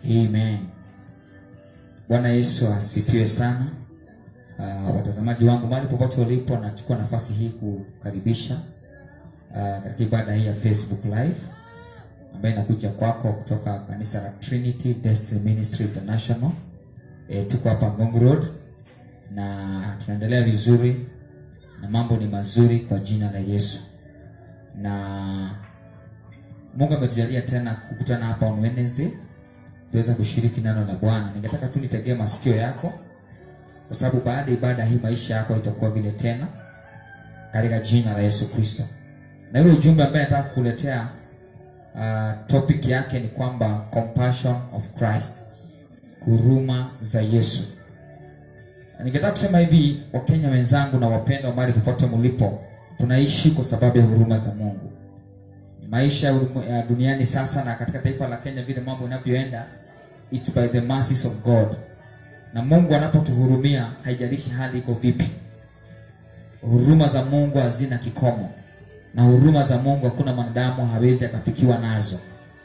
Amen. Bwana Yesu asifiwe sana. Uh, watazamaji wangu mahali popote ulipo, nachukua nafasi hii kukaribisha uh, katika ibada hii ya Facebook Live ambayo inakuja kwako kutoka kanisa la Trinity Destiny Ministry International. E, tuko hapa Ngong Road na tunaendelea vizuri na mambo ni mazuri kwa jina la Yesu, na Mungu ametujalia tena kukutana hapa on Wednesday tuweza kushiriki neno la Bwana. Ningetaka tu nitegee masikio yako, kwa sababu baada ya ibada hii maisha yako itakuwa vile tena, katika jina la Yesu Kristo. Na ile ujumbe ambaye nataka kukuletea uh, topic yake ni kwamba compassion of Christ, huruma za Yesu. Ningetaka kusema hivi, Wakenya wenzangu na wapendwa, mahali popote mlipo, tunaishi kwa sababu ya huruma za Mungu maisha ya duniani sasa na katika taifa la Kenya vile mambo yanavyoenda, it's by the mercies of God. Na Mungu anapotuhurumia, haijalishi hali iko vipi, huruma za Mungu hazina kikomo, na huruma za Mungu hakuna mwanadamu hawezi akafikiwa nazo.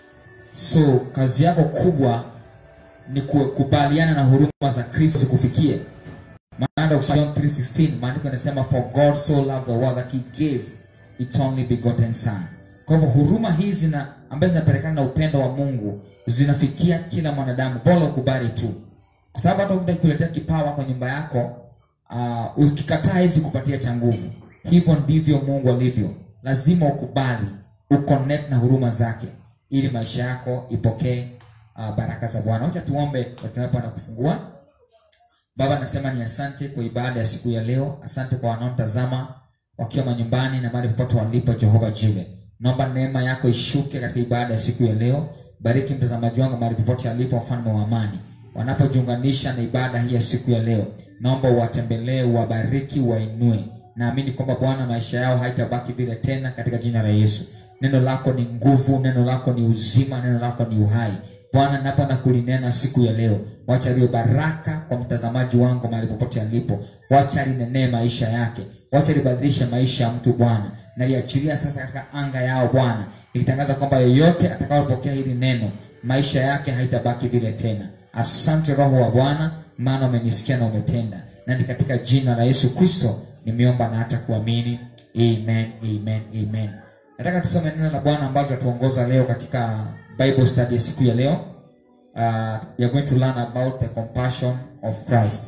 So kazi yako kubwa ni kukubaliana na huruma za Kristo zikufikie. Maana John 3:16 maandiko yanasema for God so loved the world that he gave its only begotten son kwa hivyo huruma hizi na ambazo zinapelekana na upendo wa Mungu zinafikia kila mwanadamu, bora ukubali tu, kwa sababu hata mtu akikuletea kipawa kwa nyumba yako uh, ukikataa hizi kupatia cha nguvu. Hivyo ndivyo Mungu alivyo, lazima ukubali uconnect na huruma zake ili maisha yako ipokee uh, baraka za Bwana. Wacha tuombe tunapenda kufungua. Baba, nasema ni asante kwa ibada ya siku ya leo, asante kwa wanaotazama wakiwa manyumbani na mahali popote walipo, Jehova Jile Naomba neema yako ishuke katika ibada ya siku ya leo. Bariki mtazamaji wangu mahali popote alipo, mfalme wa amani, wanapojiunganisha na ibada hii ya siku ya leo. Naomba uwatembelee, uwabariki, wainue. Naamini kwamba Bwana, maisha yao haitabaki vile tena, katika jina la Yesu. Neno lako ni nguvu, neno lako ni uzima, neno lako ni uhai. Bwana, napenda kulinena siku ya leo, wacha liwe baraka kwa mtazamaji wangu mahali popote alipo, wacha linenee maisha yake, wacha libadilishe maisha ya mtu Bwana, naliachilia sasa katika anga yao Bwana, nikitangaza kwamba yeyote atakayopokea hili neno maisha yake haitabaki vile tena. Asante Roho wa Bwana, maana umenisikia na umetenda, na ni katika jina la Yesu Kristo nimeomba na hata kuamini, amen, amen, amen. Nataka tusome neno la Bwana ambalo tutatuongoza leo katika Bible study ya siku ya leo. Uh, we are going to learn about the compassion of Christ,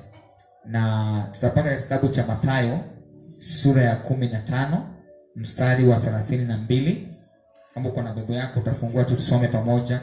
na tutapata kitabu cha Mathayo sura ya kumi na tano mstari wa thelathini na mbili. Kama uko na Biblia yako utafungua tu tusome pamoja,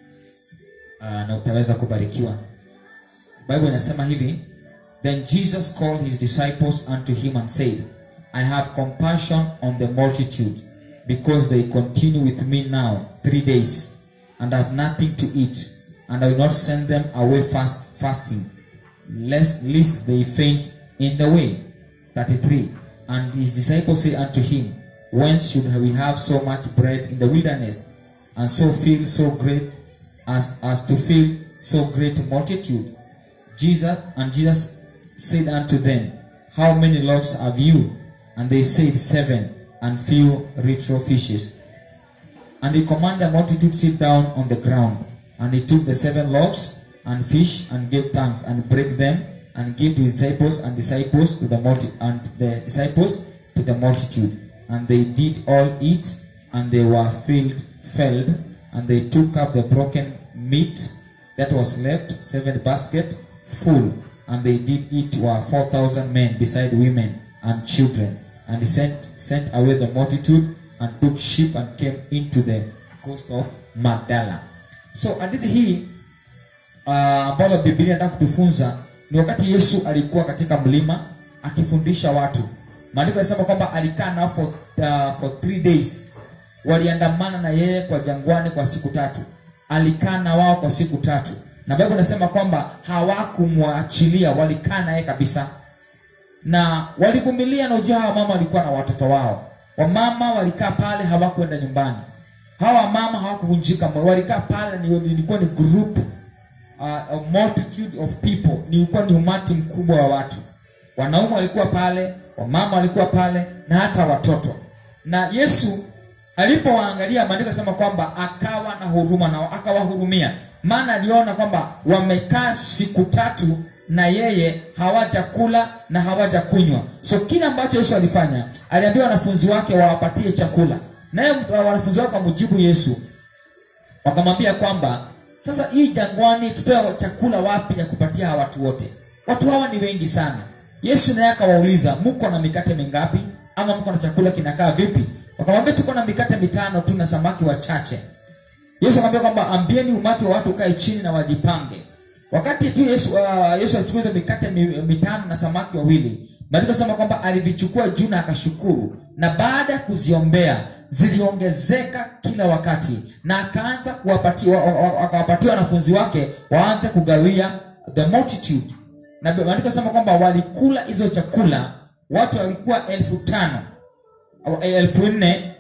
uh, na utaweza kubarikiwa. Bible inasema hivi, then Jesus called his disciples unto him and said, I have compassion on the multitude because they continue with me now three days and have nothing to eat, and I will not send them away fast fasting, lest lest they faint in the way. 33. And his disciples say unto him, Whence should we have so much bread in the wilderness, and so fill so great as, as to fill so great multitude? Jesus and Jesus said unto them, How many loaves have you? And they said, Seven, and few little fishes. And he commanded the multitude to sit down on the ground. And he took the seven loaves and fish and gave thanks and break them and gave to his disciples and disciples to the multi and the disciples to the multitude. And they did all eat, and they were filled, filled, and they took up the broken meat that was left, seven basket full, and they did eat were four thousand men beside women and children. And he sent sent away the multitude and took ship and came into the coast of Magdala. So hadithi hii uh, ambalo Biblia inataka kutufunza ni wakati Yesu alikuwa katika mlima akifundisha watu. Maandiko yanasema kwamba alikaa nao for, uh, for three days, waliandamana na yeye kwa jangwani kwa siku tatu. Alikaa na wao kwa siku tatu, na Biblia inasema kwamba hawakumwachilia, walikaa na yeye kabisa na walivumilia. Na ujua hawa mama walikuwa na watoto wao, wamama walikaa pale, hawakwenda nyumbani. Hawa mama hawakuvunjika moyo, walikaa pale. Ni ilikuwa ni group uh, a multitude of people, ni ulikuwa ni umati mkubwa wa watu. Wanaume walikuwa pale, wamama walikuwa pale, na hata watoto. Na Yesu alipowaangalia, maandiko yanasema kwamba akawa na huruma nao, akawahurumia. maana aliona kwamba wamekaa siku tatu na yeye hawajakula na hawajakunywa so kile ambacho yesu alifanya aliambia wanafunzi wake wawapatie chakula naye wanafunzi wake wamujibu yesu wakamwambia kwamba sasa hii jangwani tutoe chakula wapi ya kupatia hawa watu wote watu hawa ni wengi sana yesu naye akawauliza mko na mikate mingapi ama mko na chakula kinakaa vipi wakamwambia tuko na mikate mitano tu na samaki wachache yesu akamwambia kwamba ambieni umati wa watu ukae chini na wajipange wakati tu yesu uh, yesu alichukua hizo mikate mi- mitano na samaki wawili maandiko sema kwamba alivichukua juu na akashukuru na baada ya kuziombea ziliongezeka kila wakati na akaanza kuwapatia wa- wa- wa- akawapatia wanafunzi wake waanze kugawia the multitude na maandiko sema kwamba walikula hizo chakula watu walikuwa elfu tano au elfu nne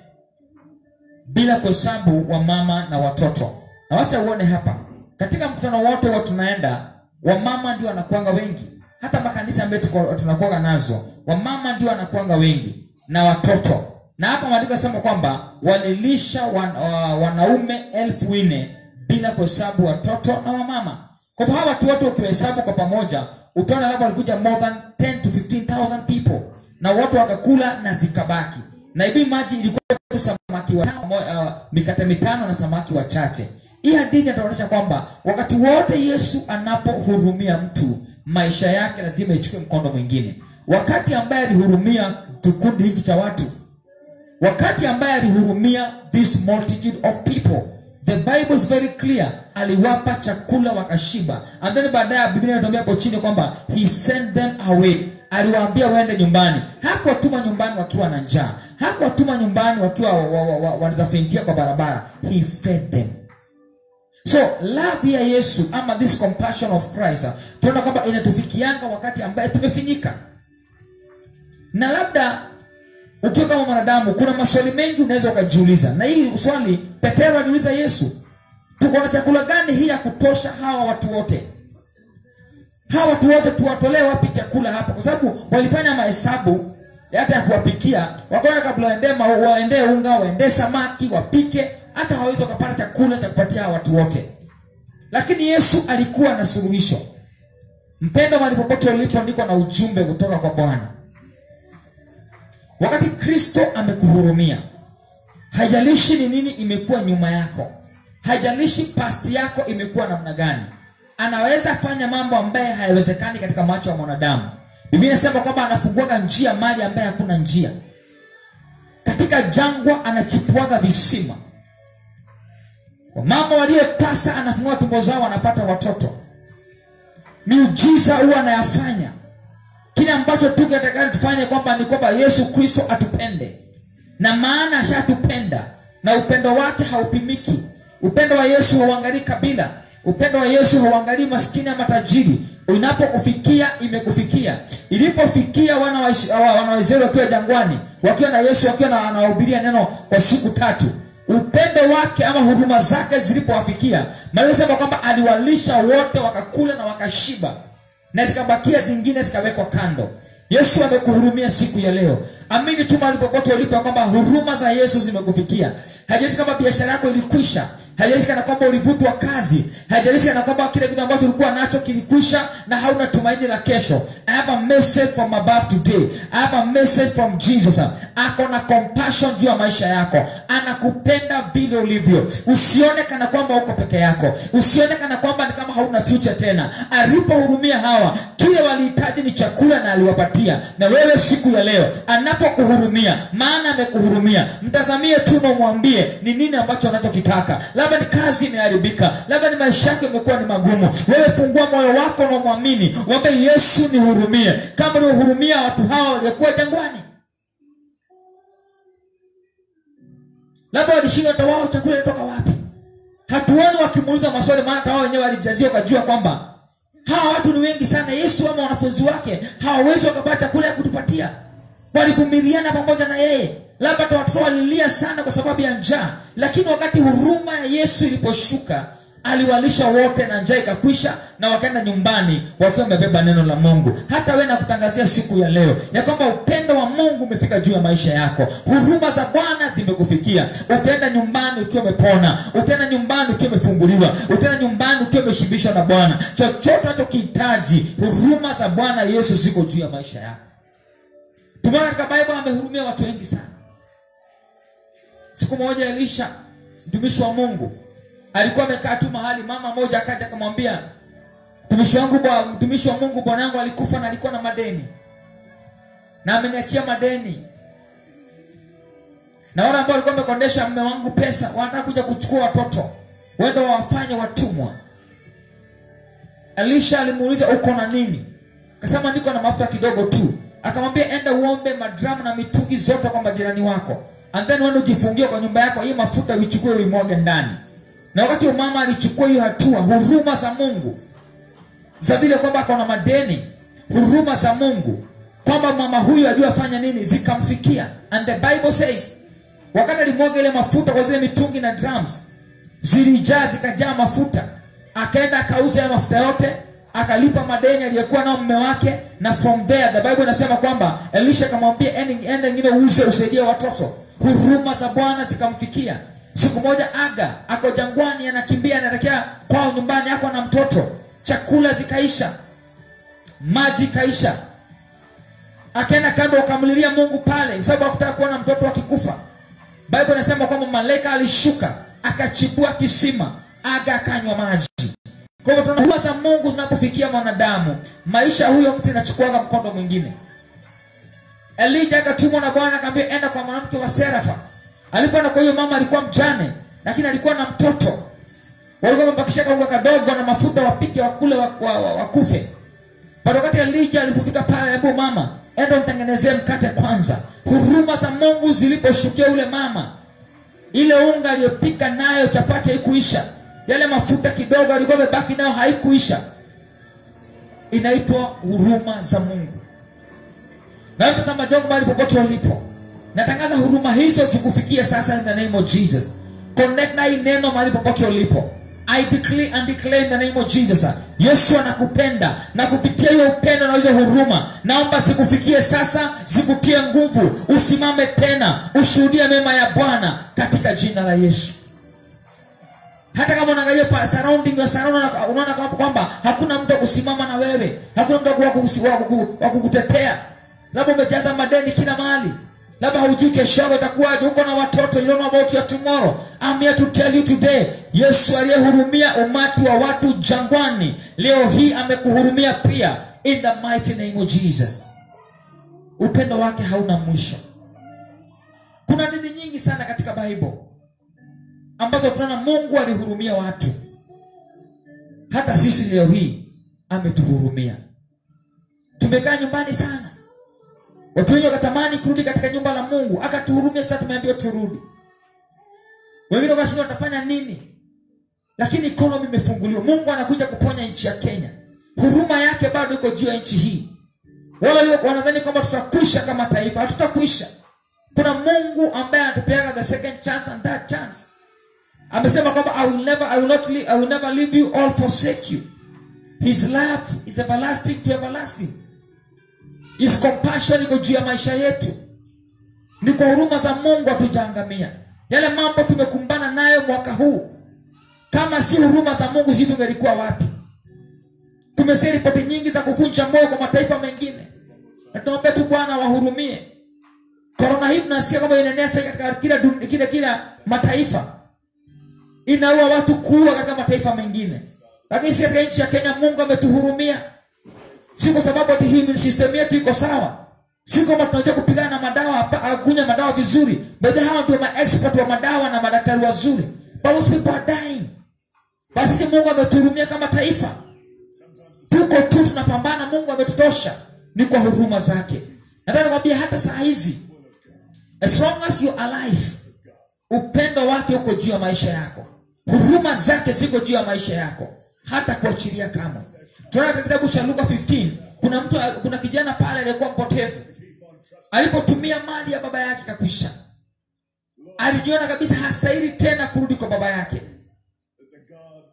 bila kuhesabu wamama na watoto na wacha uone hapa katika mkutano wote wa tunaenda wamama ndio wanakuanga wengi hata makanisa ambayo tuko- tunakuanga nazo wamama ndio wanakuanga wengi na watoto na hapa maandiko yanasema kwamba walilisha wan, wa, wanaume elfu nne bila kuhesabu watoto na wamama kwa hivyo hawa watu wote ukiwahesabu kwa pamoja utaona labda walikuja more than 10 to 15000 people na wote wakakula na zikabaki na ibi maji ilikuwa tu samaki wa uh, mikate mitano na samaki wachache hii hadithi inatuonyesha kwamba wakati wote yesu anapohurumia mtu maisha yake lazima ichukue mkondo mwingine wakati ambaye alihurumia kikundi hiki cha watu wakati ambaye alihurumia this multitude of people the bible is very clear aliwapa chakula wakashiba and then baadaye biblia inatuambia hapo chini kwamba he sent them away aliwaambia waende nyumbani hakuwatuma nyumbani wakiwa na njaa hakuwatuma nyumbani wakiwa wa- wa- wa- wanazafentia kwa barabara he fed them so love ya yesu ama this compassion of christ ah, tunaona kwamba inatufikianga wakati ambaye tumefinyika na labda ukiwa kama mwanadamu kuna maswali mengi unaweza ukajiuliza na hii swali petero aliuliza yesu tuko na chakula gani hii ya kutosha hawa watu wote hawa watu wote tuwatolee wapi chakula hapa kwa sababu walifanya mahesabu hata ya kuwapikia wakaona kabla waendee ma- waendee unga waendee samaki wapike hata hawawezi wakapata chakula cha kupatia hawa watu wote lakini yesu alikuwa na suluhisho mpendo mahali popote ulipo ndiko na ujumbe kutoka kwa bwana wakati kristo amekuhurumia haijalishi ni nini imekuwa nyuma yako haijalishi pasti yako imekuwa namna gani anaweza fanya mambo ambaye hayawezekani katika macho ya mwanadamu biblia inasema kwamba anafunguaga njia mali ambaye hakuna njia katika jangwa anachipuaga visima mama waliotasa anafungua tumbo zao wanapata watoto miujiza huwa anayafanya kile ambacho tu kinatakana tufanye kwamba ni kwamba yesu kristo atupende na maana ashatupenda na upendo wake haupimiki upendo wa yesu hauangalii kabila upendo wa yesu hauangalii maskini ama tajiri unapokufikia imekufikia ilipofikia wana wa Is- wa- wana wa israeli wakiwa jangwani wakiwa na yesu wakiwa na- anawahubiria neno kwa siku tatu upendo wake ama huduma zake zilipowafikia malisema kwamba aliwalisha wote wakakula na wakashiba na zikabakia zingine zikawekwa kando yesu amekuhurumia siku ya leo amini tu mahali popote ulipo ya kwamba huruma za yesu zimekufikia haijalishi kama biashara yako ilikwisha haijalishi kana kwamba ulivutwa kazi haijalishi kana kwamba kile kitu ambacho ulikuwa nacho kilikwisha na hauna tumaini la kesho i have a message from above today i have a message from jesus ako na compassion juu ya maisha yako anakupenda vile ulivyo usione kana kwamba uko peke yako usione kana kwamba ni kama hauna future tena alipohurumia hawa kile walihitaji ni chakula na aliwapatia na wewe siku ya leo anapokuhurumia maana amekuhurumia mtazamie tu na umwambie ni nini ambacho anachokitaka labda ni kazi imeharibika labda ni maisha yako imekuwa ni magumu wewe fungua moyo wako na umwamini wambe yesu nihurumie kama uliohurumia watu hawa waliokuwa jangwani labda walishindwa hata wao chakula inatoka wapi hatuoni wakimuuliza maswali maana hata wao wenyewe walijazia wakajua kwamba hawa watu ni wengi sana yesu ama wanafunzi wake hawawezi wakapata chakula ya kutupatia walivumiliana pamoja na yeye labda hata watoto walilia sana kwa sababu ya njaa lakini wakati huruma ya yesu iliposhuka aliwalisha wote na njaa ikakwisha na wakaenda nyumbani wakiwa wamebeba neno la mungu hata we nakutangazia siku ya leo ya kwamba upendo wa mungu umefika juu ya maisha yako huruma za bwana zimekufikia utaenda nyumbani ukiwa umepona utaenda nyumbani ukiwa umefunguliwa utaenda nyumbani ukiwa umeshibishwa na bwana chochote unachokihitaji huruma za bwana yesu ziko juu ya maisha yako tumeona katika bible amehurumia watu wengi sana siku moja elisha mtumishi wa mungu alikuwa amekaa tu mahali mama moja akaja akamwambia mtumishi wangu bwa- mtumishi wa mungu bwana yangu alikufa na alikuwa na madeni na ameniachia madeni na wale ambao walikuwa wamekondesha mme wangu pesa wanataka kuja kuchukua watoto wenda wawafanye watumwa elisha alimuuliza uko na nini akasema niko na mafuta kidogo tu akamwambia enda uombe madramu na mitungi zote kwa majirani wako and then uende ujifungie kwa nyumba yako hii mafuta uichukue uimwage ndani na wakati huo mama alichukua hiyo hatua huruma za mungu za vile kwamba akaona madeni huruma za mungu kwamba mama huyu ajua afanya nini zikamfikia and the bible says wakati alimwaga ile mafuta kwa zile mitungi na drums zilijaa zikajaa mafuta akaenda akauza ya mafuta yote akalipa madeni aliyokuwa nao mme wake na from there the bible inasema kwamba elisha akamwambia "Ende- enda ingine uuze usaidie watoto huruma za bwana zikamfikia siku moja aga ako jangwani anakimbia anaelekea kwao nyumbani ako na mtoto chakula zikaisha maji kaisha akaenda kando akamlilia mungu pale kwa sababu hakutaka kuona mtoto akikufa bible inasema kwamba malaika alishuka akachibua kisima aga akanywa maji kwa hivyo tunaona huruma za mungu zinapofikia mwanadamu maisha ya huyo mtu inachukuaga mkondo mwingine elija akatumwa na bwana akaambia enda kwa mwanamke wa serafa alipoenda kwa hiyo mama alikuwa mjane lakini alikuwa na mtoto walikuwa wamebakisha kaunga kadogo na mafuta wapike wakule wakufe wa, wa, wakufe. But wakati elija alipofika pale aliambiwa mama enda mtengenezee mkate kwanza huruma za mungu ziliposhukia yule mama ile unga aliyopika nayo chapati haikuisha yale mafuta kidogo alikuwa amebaki nayo haikuisha inaitwa huruma za mungu na mtazama jogo mahali popote ulipo natangaza huruma hizo zikufikie sasa in the name of jesus connect na hii neno mahali popote ulipo i declare and declare in the name of jesus yesu anakupenda na kupitia hiyo upendo na hizo huruma naomba zikufikie sasa zikutie nguvu usimame tena ushuhudie mema ya bwana katika jina la yesu hata kama unaangalia pa surrounding ya surround unaona- unaona kwamba- kwamba hakuna mtu wa kusimama na wewe hakuna mtu wa kukusi- wa kuku- wa kukutetea labda umejaza madeni kila mahali labda haujui kesho yako itakuwaje uko na watoto you don't know about your tomorrow I'm here to tell you today yesu aliyehurumia umati wa watu jangwani leo hii amekuhurumia pia in the mighty name of jesus upendo wake hauna mwisho kuna hadithi nyingi sana katika bible ambazo tunaona mungu alihurumia watu hata sisi leo hii ametuhurumia tumekaa nyumbani sana watu wengi wakatamani kurudi katika nyumba la mungu akatuhurumia sasa tumeambiwa turudi wengine wakashindwa watafanya nini lakini economy imefunguliwa mungu anakuja kuponya nchi ya kenya huruma yake bado iko juu ya nchi hii wale walio wanadhani kwamba tutakwisha kama taifa hatutakwisha kuna mungu ambaye anatupeaga the second chance and that chance amesema kwamba I will never, I will not leave, I will never leave you or forsake you his love is everlasting to everlasting his compassion iko juu ya maisha yetu ni kwa huruma za mungu hatujaangamia yale mambo tumekumbana nayo mwaka huu kama si huruma za mungu sisi tungelikuwa wapi tumesikia ripoti nyingi za kuvunja moyo kwa mataifa mengine na tunaombea tu bwana wahurumie korona hii tunasikia kwamba inaenea sasa katika kila, dun- kila, kila mataifa inaua watu kuua katika mataifa mengine lakini si katika nchi ya kenya mungu ametuhurumia si kwa sababu ati hii system yetu iko sawa si kwamba tunajua kupigana na madawa hapa- au kunywa madawa vizuri but hao ndio maexpert wa madawa na madaktari wazuri but those people are dying but sisi mungu ametuhurumia kama taifa tuko tu tunapambana mungu ametutosha ni kwa huruma zake nataka nikwambia hata saa hizi as long as you are alive upendo wake uko juu ya maisha yako huruma zake ziko juu ya maisha yako hata kuachilia kamwe tunaona katika kitabu cha luka 15 kuna mtu kuna kijana pale aliyekuwa mpotevu alipotumia mali ya baba yake kakwisha alijiona kabisa hastahili tena kurudi kwa baba yake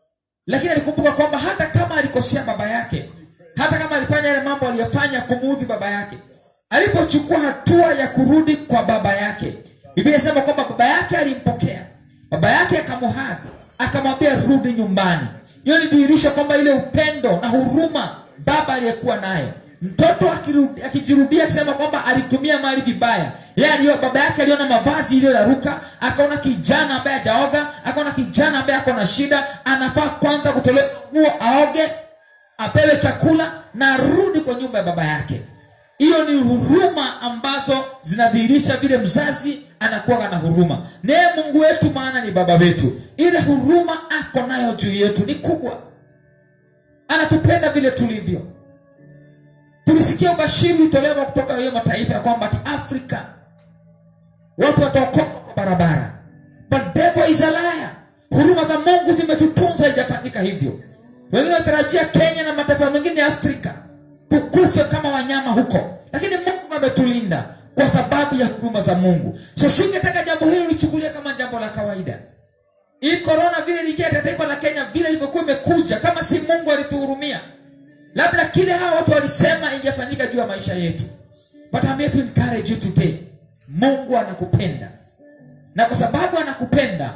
lakini alikumbuka kwamba hata kama alikosea baba yake hata kama alifanya yale mambo aliyofanya kumuudhi baba yake alipochukua hatua ya kurudi kwa baba yake biblia inasema kwamba baba yake alimpokea baba yake akamuhadhi akamwambia rudi nyumbani hiyo ni dhihirisho kwamba ile upendo na huruma baba aliyekuwa nayo mtoto akirudi- akijirudia akisema kwamba alitumia mali vibaya yeye alio baba yake aliona mavazi iliyoraruka akaona kijana ambaye hajaoga akaona kijana ambaye ako na shida anafaa kwanza kutolewa nguo aoge apewe chakula na arudi kwa nyumba ya baba yake hiyo ni huruma ambazo zinadhihirisha vile mzazi anakuwa na huruma naye mungu wetu maana ni baba wetu ile huruma ako nayo juu yetu ni kubwa anatupenda vile tulivyo tulisikia ubashiri utolewa kutoka hiyo mataifa ya kwamba ati afrika watu wataokoka kwa barabara but devil is a liar huruma za mungu zimetutunza haijafanyika hivyo wengine wanatarajia kenya na mataifa mengine ya afrika tukufe kama wanyama huko lakini mungu ametulinda kwa sababu ya huruma za mungu so singetaka jambo hili lichukulia kama jambo la kawaida hii korona vile iliingia katika taifa la kenya vile ilivyokuwa imekuja kama si mungu alituhurumia labda kile hawa watu walisema ingefanyika juu ya maisha yetu but I'm here to encourage you today mungu anakupenda na kwa sababu anakupenda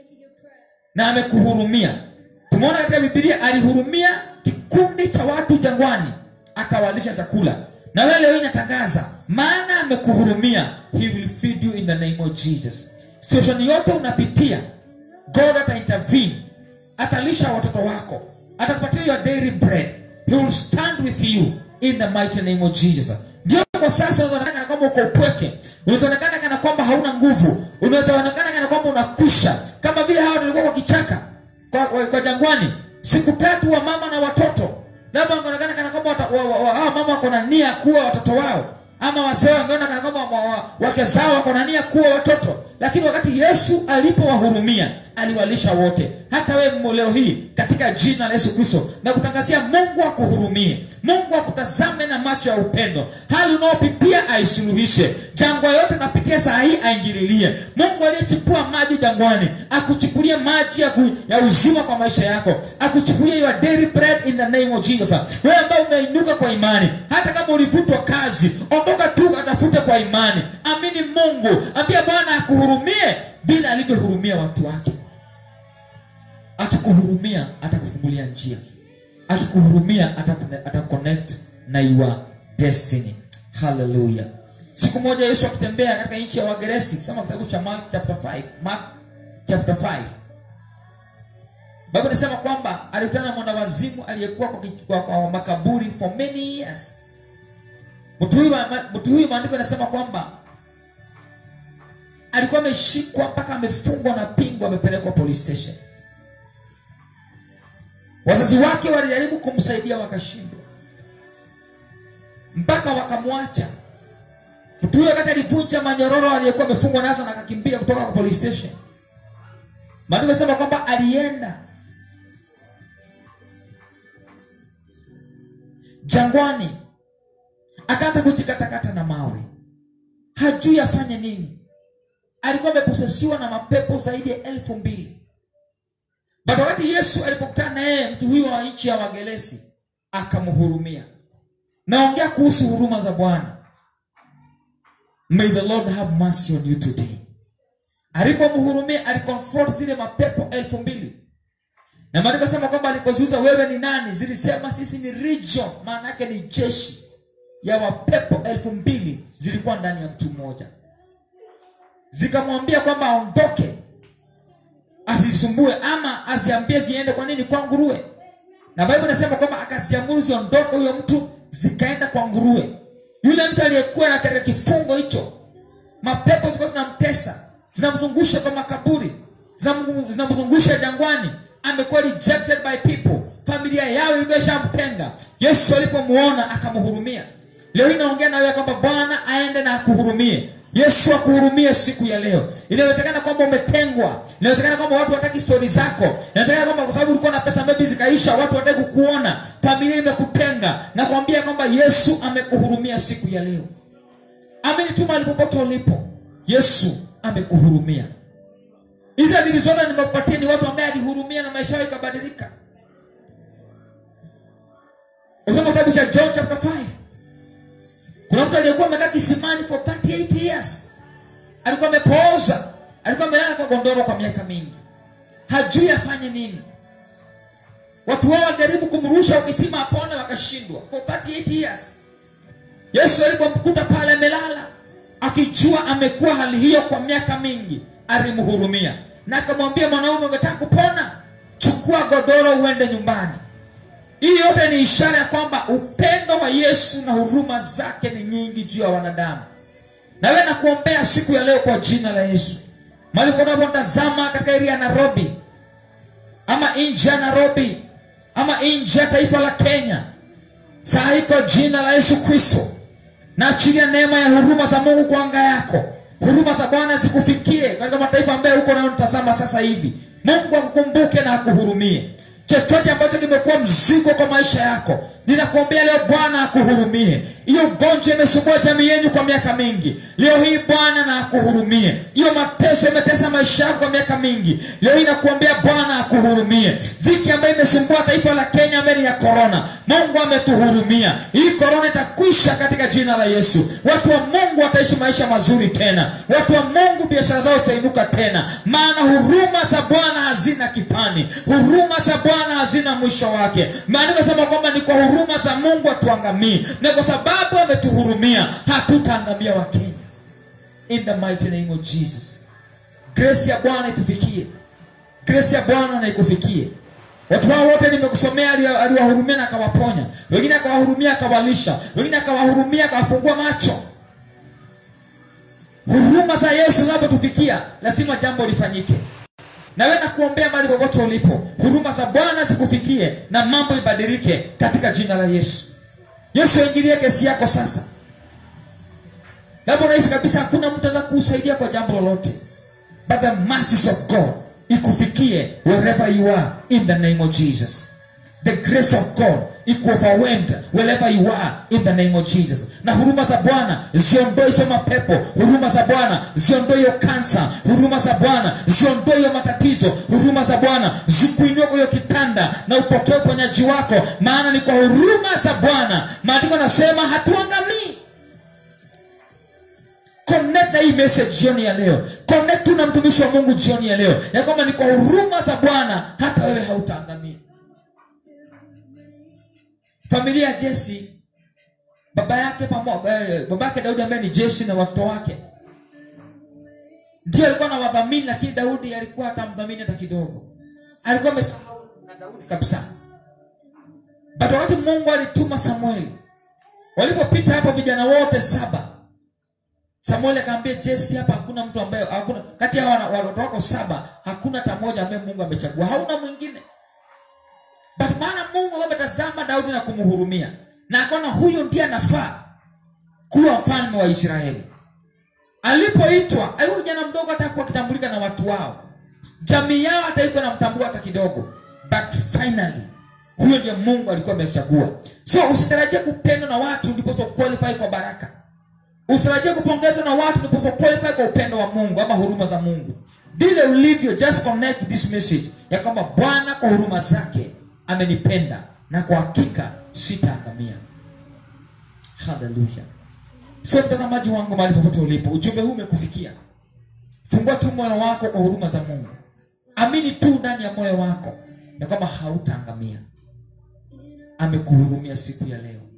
na amekuhurumia tumeona katika bibilia alihurumia kikundi cha watu jangwani akawalisha chakula na wewe leo hii natangaza maana amekuhurumia he will feed you in the name of jesus situation yote unapitia god ata intervene atalisha watoto wako atakupatia your daily bread he will stand with you in the mighty name of jesus ndio kwa sasa unaonekana kana kwamba uko upweke unaonekana kana kwamba hauna nguvu unaonekana kana kwamba unakusha kama vile hawa walikuwa kwa kichaka kwa, kwa, kwa jangwani siku tatu wa mama na watoto labda wangeonekana kana kwamba wata- wa- wa- wa- hawa mama wako na nia kuwa watoto wao ama wazee wangeona kana kwamba wa- wa- wake zao wako na nia kuwa watoto lakini wakati yesu alipowahurumia aliwalisha wote hata wewe leo hii katika jina la yesu kristo na kutangazia mungu akuhurumie mungu akutazame na macho ya upendo hali unaopitia aisuluhishe jangwa yote napitia saa hii aingililie mungu aliyechipua maji jangwani akuchipulie maji ya, ku, ya uzima kwa maisha yako akuchipulie your daily bread in the name of jesus wewe ambaye umeinuka kwa imani hata kama ulivutwa kazi ondoka tu atafute kwa imani amini mungu ambia bwana akuhurumie vile alivyohurumia watu wake akikuhurumia atakufungulia njia akikuhurumia atakune- ataconnect na your destiny haleluya siku moja yesu akitembea katika nchi ya wageresi soma kitabu cha mark chapter 5 mark chapter 5 bible inasema kwamba alikutana na mwanawazimu aliyekuwa kwa, ki- kwa, kwa makaburi for many years mtu huyu ma- mtu huyu maandiko inasema kwamba alikuwa ameshikwa mpaka amefungwa na pingu amepelekwa police station wazazi wake walijaribu kumsaidia wakashindwa mpaka wakamwacha mtu huyo wakati alivunja manyororo aliyekuwa amefungwa nazo na akakimbia kutoka kwa police station maandiko sema kwamba alienda jangwani akaanza kujikatakata na mawe hajui afanye nini alikuwa ameposesiwa na mapepo zaidi ya elfu mbili but wakati yesu alipokutana na yeye mtu huyo wa nchi ya wagelesi akamhurumia naongea kuhusu huruma za bwana may the lord have mercy on you today alipomhurumia aliconfront zile mapepo elfu mbili na maandiko sema kwamba alipoziuza wewe ni nani zilisema sisi ni region maana yake ni jeshi ya wapepo elfu mbili zilikuwa ndani ya mtu mmoja zikamwambia kwamba aondoke asisumbue ama asiambie ziende kwa nini kwa nguruwe na bible inasema kwamba akaziamuru ziondoke huyo mtu zikaenda kwa nguruwe yule mtu aliyekuwa na katika kifungo hicho mapepo zilikuwa zinamtesa zinamzungusha kwa makaburi zinam- zinamzungusha jangwani amekuwa rejected by people familia yao ilikuwa ishamtenga yesu alipomuona akamhurumia leo hii naongea na wewe kwamba bwana aende na akuhurumie yesu akuhurumie siku ya leo inawezekana kwamba umetengwa inawezekana kwamba watu wataki stori zako inawezekana kwamba kwa sababu ulikuwa na pesa maybe zikaisha watu wataki kukuona familia imekutenga na kuambia kwamba yesu amekuhurumia siku ya leo amini tu mahali popote ulipo yesu amekuhurumia hizi adili zote nimekupatia ni watu ambaye alihurumia na maisha yao ikabadilika usoma kitabu cha john chapter 5 kuna mtu aliyekuwa amekaa kisimani for 38 years alikuwa amepooza alikuwa amelala kwa gondoro kwa miaka mingi hajui afanye nini watu wao walijaribu kumrusha ukisima apone wakashindwa for 38 years yesu alipomkuta pale amelala akijua amekuwa hali hiyo kwa miaka mingi alimhurumia na akamwambia mwanaume ungetaka kupona chukua godoro uende nyumbani hii yote ni ishara ya kwamba upendo wa yesu na huruma zake ni nyingi juu ya wanadamu nawe nakuombea siku ya leo kwa jina la yesu mali unapotazama katika eria ya nairobi ama nje ya nairobi ama nje ya taifa la kenya saa hii kwa jina la yesu kristo naachilia neema ya huruma za mungu kwa anga yako huruma za bwana zikufikie katika mataifa ambayo huko nayotazama sasa hivi mungu akukumbuke na akuhurumie chochote ambacho kimekuwa mzigo kwa maisha yako ninakuombea leo bwana akuhurumie hiyo ugonjwa imesumbua jamii yenu kwa miaka mingi leo hii bwana na akuhurumie hiyo mateso imetesa maisha yako kwa miaka mingi leo hii nakuombea bwana akuhurumie dhiki ambayo imesumbua taifa la kenya mbele ya korona mungu ametuhurumia hii korona itakwisha katika jina la yesu watu wa mungu wataishi maisha mazuri tena watu wa mungu biashara zao zitainuka tena maana huruma za bwana hazina kifani huruma za bwana hazina mwisho wake maandiko sema kwamba ni kwa huruma za mungu hatuangamii na kwa sababu ametuhurumia hatutaangamia wakenya in the mighty name of jesus grace ya bwana itufikie grace ya bwana na ikufikie watu hao wote nimekusomea ali- aliwahurumia na akawaponya wengine akawahurumia akawalisha wengine akawahurumia akawafungua macho huruma za yesu zinapotufikia lazima jambo lifanyike nawe nakuombea mali popote ulipo huruma za bwana zikufikie na mambo ibadilike katika jina la yesu yesu aingilie kesi yako sasa labda unahisi kabisa hakuna mtu anaweza kuusaidia kwa jambo lolote but the mercies of god ikufikie wherever you are in the name of jesus the grace of god ikuoverwhelmed wherever you are in the name of jesus na huruma za bwana ziondoe hizo mapepo huruma za bwana ziondoe hiyo kansa huruma za bwana ziondoe hiyo matatizo huruma za bwana zikuinue kwa hiyo kitanda na upokee uponyaji wako maana ni kwa huruma za bwana maandiko anasema hatuangamii connect na hii message jioni ya leo connect tu na mtumishi wa mungu jioni ya leo ya kwamba ni kwa huruma za bwana hata wewe hautaangamia familia ya jesi baba yake pamo, eh, baba yake daudi ambaye ni jeshi na watoto wake ndio alikuwa na wadhamini lakini daudi alikuwa hatamdhamini hata kidogo alikuwa amesahau na daudi kabisa but wakati mungu alituma samueli walipopita hapo vijana wote saba samueli akaambia jesi hapa hakuna mtu ambaye hakuna kati ya wana- watoto wako saba hakuna hata mmoja ambaye mungu amechagua hauna mwingine but maana mungu ametazama daudi na kumhurumia na akaona huyo ndiye anafaa kuwa mfalme wa israeli alipoitwa alikuwa kijana mdogo hata kuwa akitambulika na watu wao jamii yao hata iko namtambua hata kidogo but finally huyo ndiye mungu alikuwa amechagua so usitarajie kupendwa na watu ndiposa qualify kwa baraka usitarajie kupongezwa na watu ndiposa qualify kwa upendo wa mungu ama huruma za mungu vile ulivyo just connect with this message ya kwamba bwana kwa huruma zake amenipenda na kwa hakika sitaangamia haleluya so mtazamaji wangu mahali popote ulipo ujumbe huu umekufikia fungua tu moyo wako kwa huruma za mungu amini tu ndani ya moyo wako ya kwamba hautaangamia amekuhurumia siku ya leo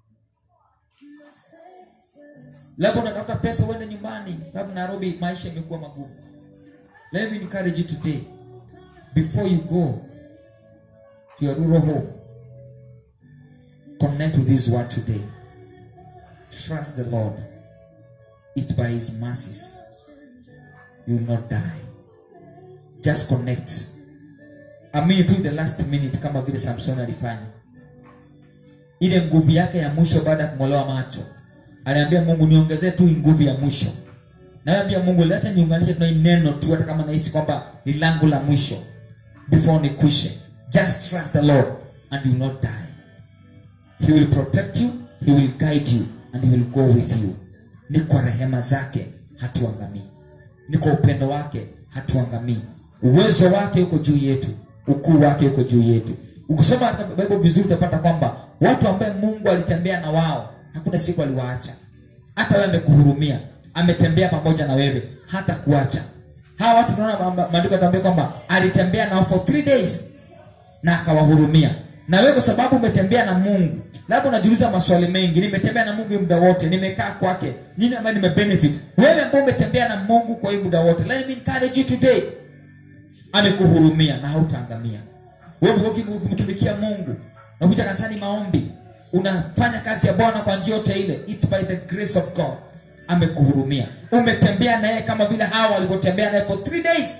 labda unatafuta pesa uende nyumbani sababu nairobi maisha imekuwa magumu let me encourage you today before you go to your rural home connect with this word today trust the lord it's by his mercies you will not die just connect amini tu the last minute kama vile samson alifanya ile nguvu yake ya mwisho baada ya kung'olewa macho aliambia mungu niongezee tu hii nguvu ya mwisho naambia mungu lacha niunganishe tuna hii neno tu hata kama nahisi kwamba ni langu la mwisho before nikwishe just trust the lord and you will not die he will protect you he will guide you and he will go with you ni kwa rehema zake hatuangamii ni kwa upendo wake hatuangamii uwezo wake uko juu yetu ukuu wake uko juu yetu ukisoma katika bible vizuri utapata kwamba watu ambaye mungu alitembea na wao hakuna siku aliwaacha hata wewe amekuhurumia ametembea pamoja na wewe hata kuacha hawa watu tunaona ma- maandiko yataambia kwamba alitembea nao for three days na akawahurumia na wewe kwa sababu umetembea na mungu labda unajiuliza maswali mengi nimetembea na mungu hii muda wote nimekaa kwake nini ambaye nimebenefit wewe ambao umetembea na mungu kwa hii muda wote let me encourage you today amekuhurumia na hautaangamia wewe umekuwa ukim- ukimtumikia mungu unakuja kanisani maombi unafanya kazi ya bwana kwa njia yote ile It's by the grace of god amekuhurumia umetembea naye kama vile hawa walivyotembea naye for three days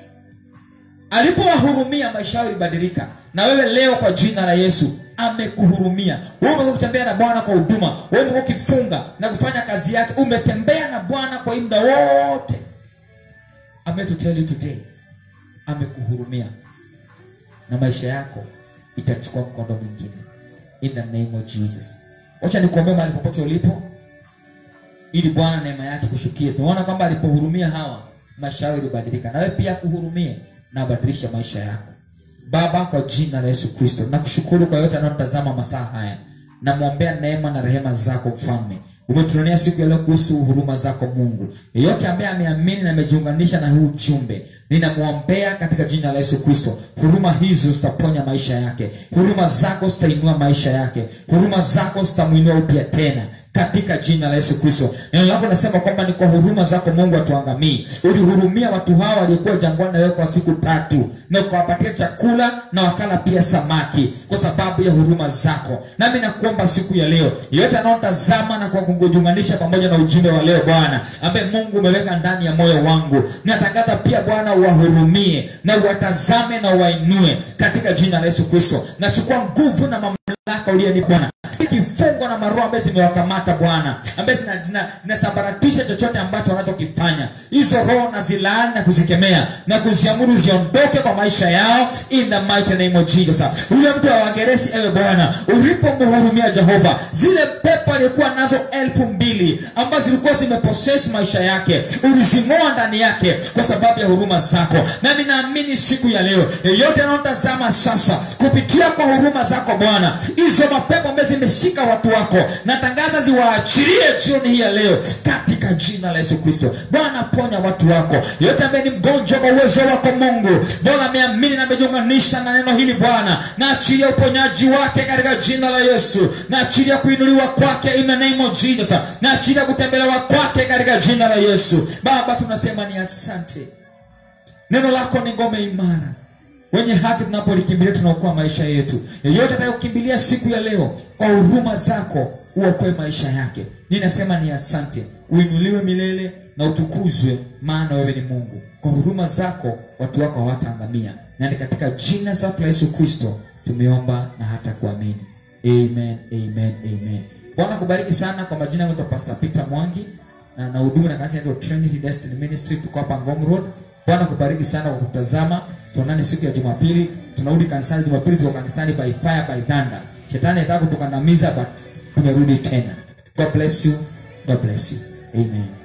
alipowahurumia maisha yao ilibadilika na wewe leo kwa jina la yesu amekuhurumia wewe umekuwa ukitembea na bwana kwa huduma wewe umekuwa ukifunga na kufanya kazi yake umetembea na bwana kwa hii muda wote I'm here to tell you today amekuhurumia na maisha yako itachukua mkondo mwingine in the name of jesus wacha nikuombea mahali popote ulipo ili bwana neema yake kushukie tunaona kwamba alipohurumia hawa maisha yao ilibadilika na wewe pia kuhurumie na abadilishe maisha yako baba kwa jina la yesu kristo nakushukuru kwa yote anayotazama masaa haya namwombea neema na rehema zako mfalme umetuonea siku ya leo kuhusu huruma zako mungu yeyote ambaye ameamini na amejiunganisha na huu ujumbe ninamwombea katika jina la yesu kristo huruma hizo zitaponya maisha yake huruma zako zitainua maisha yake huruma zako zitamwinua upya tena katika jina la yesu kristo neno lako nasema kwamba ni kwa huruma zako mungu atuangamii ulihurumia watu hawa waliokuwa jangwani na wewe kwa siku tatu na ukawapatia chakula na wakala pia samaki kwa sababu ya huruma zako nami nakuomba siku ya leo yeyote anaotazama na kwa kujiunganisha pamoja na ujumbe wa leo bwana ambaye mungu umeweka ndani ya moyo wangu natangaza pia bwana uwahurumie na uwatazame na uwainue katika jina la yesu kristo nachukua nguvu na mamlaka uliyeni bwana kifungo na maroho ambaye zimewakamata bwana ambaye zina- zina- zinasambaratisha chochote ambacho wanachokifanya hizo roho na zilaani na kuzikemea na kuziamuru ziondoke kwa maisha yao in the mighty name of jesus ule mtu wa wageresi ewe bwana ulipomhurumia jehova zile pepo aliyekuwa nazo elfu mbili ambazo zilikuwa zimeposes maisha yake ulizing'oa ndani yake kwa sababu ya huruma zako nami naamini siku ya leo yeyote anaotazama sasa kupitia kwa huruma zako bwana hizo mapepo ambazo zimeshika watu wako natangaza ziwaachilie jioni hii ya leo katika jina la yesu kristo bwana ponya watu wako yeyote ambaye ni mgonjwa kwa uwezo wako mungu bwana ameamini na amejiunganisha na neno hili bwana naachilia uponyaji wake katika jina la yesu naachilia kuinuliwa kwake in the name of jesus naachilia kutembelewa kwake katika jina la yesu baba tunasema ni asante neno lako ni ngome imara wenye haki tunapolikimbilia tunaokoa maisha yetu yeyote atakayokimbilia siku ya leo kwa huruma zako uokoe maisha yake ninasema ni asante uinuliwe milele na utukuzwe maana wewe ni mungu kwa huruma zako watu wako hawataangamia na ni katika jina safi la yesu kristo tumeomba na hata kuamini amen amen amen bwana kubariki sana kwa majina yangu naitwa pastor peter mwangi na na huduma na kanisa inaitwa trinity destiny ministry tuko hapa ngong road bwana kubariki sana kwa kutazama tuonane siku ya jumapili tunarudi kanisani jumapili tuko kanisani by fire by thunder shetani ataka kutukandamiza but tumerudi tena god bless you god bless you amen